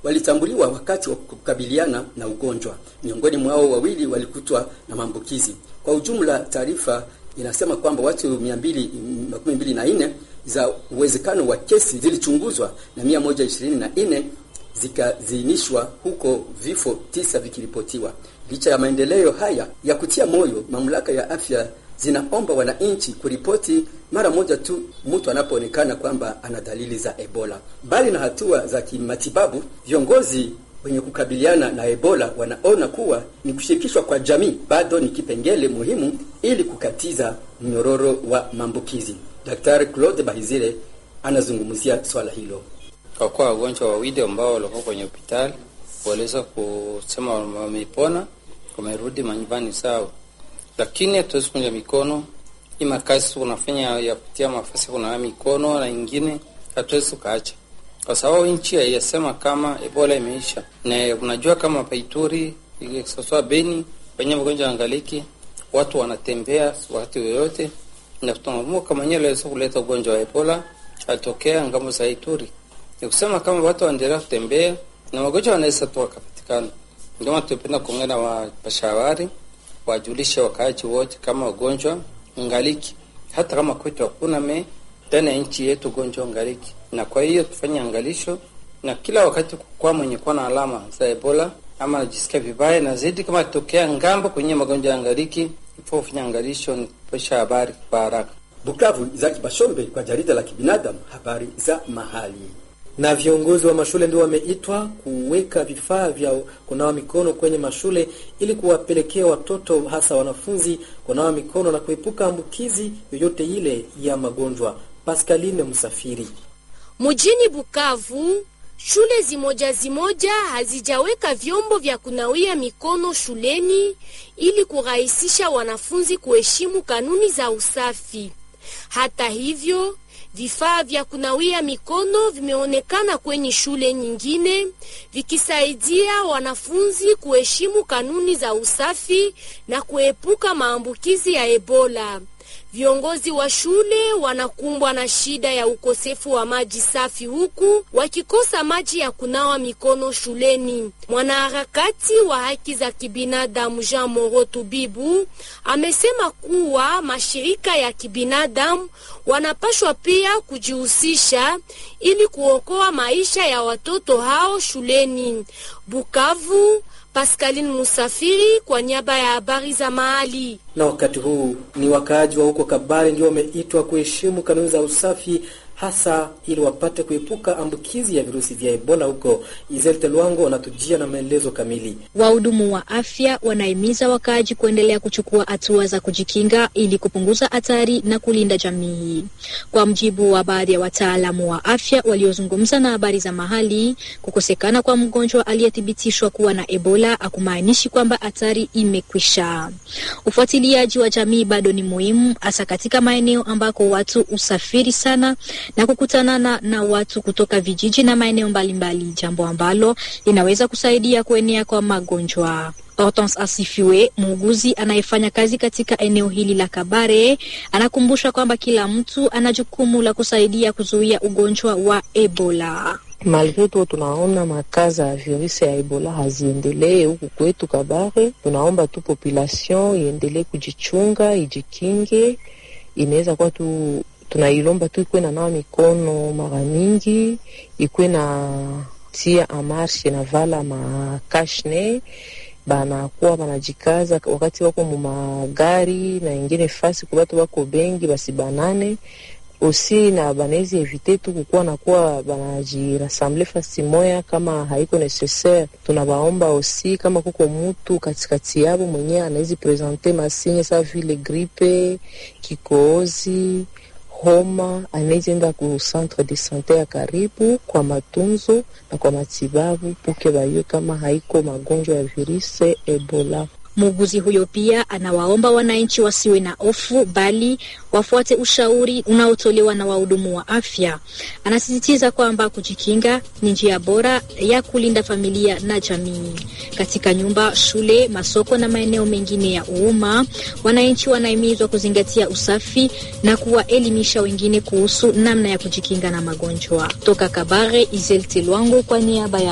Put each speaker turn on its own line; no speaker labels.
walitambuliwa wakati wa kukabiliana na ugonjwa. Miongoni mwao wawili walikutwa na maambukizi. Kwa ujumla, taarifa inasema kwamba watu mia mbili makumi mbili na nne za uwezekano wa kesi zilichunguzwa na mia moja ishirini na nne zikaziinishwa huko, vifo tisa vikiripotiwa. Licha ya maendeleo haya ya kutia moyo, mamlaka ya afya zinaomba wananchi kuripoti mara moja tu mtu anapoonekana kwamba ana dalili za Ebola. Mbali na hatua za kimatibabu, viongozi wenye kukabiliana na Ebola wanaona kuwa ni kushirikishwa kwa jamii bado ni kipengele muhimu ili kukatiza mnyororo wa maambukizi. Daktari Claude Bahizire anazungumzia swala hilo.
Kwa kuwa wagonjwa wawili ambao walikuwa kwenye hospitali waliweza kusema wamepona, wamerudi manyumbani zao, lakini hatuwezi kunja mikono. Hii makazi unafanya ya kutia mafasi kunawa mikono na ingine hatuwezi tukaacha, kwa sababu nchi haiyasema kama Ebola imeisha, na unajua kama Paituri sasa Beni kwenye magonjwa angaliki watu wanatembea wakati yoyote, na tunaamua kama nyewe laweza kuleta ugonjwa wa Ebola atokea ngambo za Ituri ni kusema kama watu waendelea kutembea na magonjwa wanaweza tu wakapatikana. Ndio maana tunapenda kuongea na wapashabari wajulishe wakaaji wote kama ugonjwa ngaliki, hata kama kwetu hakuna me ndani ya nchi yetu ugonjwa ngaliki, na kwa hiyo tufanye angalisho na kila wakati kwa mwenye kuwa na alama za Ebola ama anajisikia vibaya, na zaidi kama tokea ngambo kwenye magonjwa ya ngaliki, ifo kufanya angalisho ni kupesha habari kwa haraka.
Bukavu, Izaki Bashombe kwa jarida la kibinadamu, habari za mahali
na viongozi wa mashule ndio wameitwa kuweka vifaa vya kunawa mikono kwenye mashule ili kuwapelekea watoto hasa wanafunzi kunawa mikono na kuepuka ambukizi yoyote ile ya magonjwa. Pascaline Msafiri.
Mjini Bukavu, shule zimoja zimoja hazijaweka vyombo vya kunawia mikono shuleni ili kurahisisha wanafunzi kuheshimu kanuni za usafi. Hata hivyo vifaa vya kunawia mikono vimeonekana kwenye shule nyingine vikisaidia wanafunzi kuheshimu kanuni za usafi na kuepuka maambukizi ya Ebola. Viongozi wa shule wanakumbwa na shida ya ukosefu wa maji safi huku wakikosa maji ya kunawa mikono shuleni. Mwanaharakati wa haki za kibinadamu Jean Moro Tubibu amesema kuwa mashirika ya kibinadamu wanapashwa pia kujihusisha ili kuokoa maisha ya watoto hao shuleni. Bukavu, Pascaline Musafiri kwa niaba ya habari za mahali.
Na wakati huu ni wakaaji wa huko Kabare ndio wameitwa kuheshimu kanuni za usafi hasa ili wapate kuepuka ambukizi ya virusi vya Ebola huko. Izelte Lwango wanatujia na maelezo kamili.
Wahudumu wa afya wanahimiza wakaaji kuendelea kuchukua hatua za kujikinga ili kupunguza hatari na kulinda jamii. Kwa mjibu wa baadhi ya wataalamu wa afya waliozungumza na habari za mahali, kukosekana kwa mgonjwa aliyethibitishwa kuwa na Ebola hakumaanishi kwamba hatari imekwisha. Ufuatiliaji wa jamii bado ni muhimu, hasa katika maeneo ambako watu usafiri sana na kukutanana na watu kutoka vijiji na maeneo mbalimbali, jambo ambalo linaweza kusaidia kuenea kwa magonjwa. Hortense Asifiwe, muuguzi anayefanya kazi katika eneo hili la Kabare, anakumbusha kwamba kila mtu ana jukumu la kusaidia kuzuia ugonjwa wa Ebola.
Malgre tu tunaona makaza ya virusi ya Ebola haziendelee huku kwetu Kabare, tunaomba tu population iendelee kujichunga, ijikinge. Inaweza kuwa tu tunailomba tu ikuwe na nawa mikono mara mingi, ikuwe na tia amarshe na vala makashne, banakuwa banajikaza wakati wako mumagari na ingine fasi kubatu bako bengi basi banane osi na banawezi evite tu kukuwa nakuwa banajirasamble fasi moya kama haiko necessaire. Tunabaomba osi kama kuko mutu katikati yabo mwenyewe anawezi presente masinye sa vile gripe, kikohozi homa anaweza enda ku centre de sante ya karibu kwa matunzo na kwa matibabu puke bayue kama haiko magonjwa ya virusi Ebola.
Muuguzi huyo pia anawaomba wananchi wasiwe na hofu bali wafuate ushauri unaotolewa na wahudumu wa afya. Anasisitiza kwamba kujikinga ni njia bora ya kulinda familia na jamii. Katika nyumba, shule, masoko na maeneo mengine ya umma, wananchi wanahimizwa kuzingatia usafi na kuwaelimisha wengine kuhusu namna ya kujikinga na magonjwa. Toka Kabare, Izel Telwango kwa niaba ya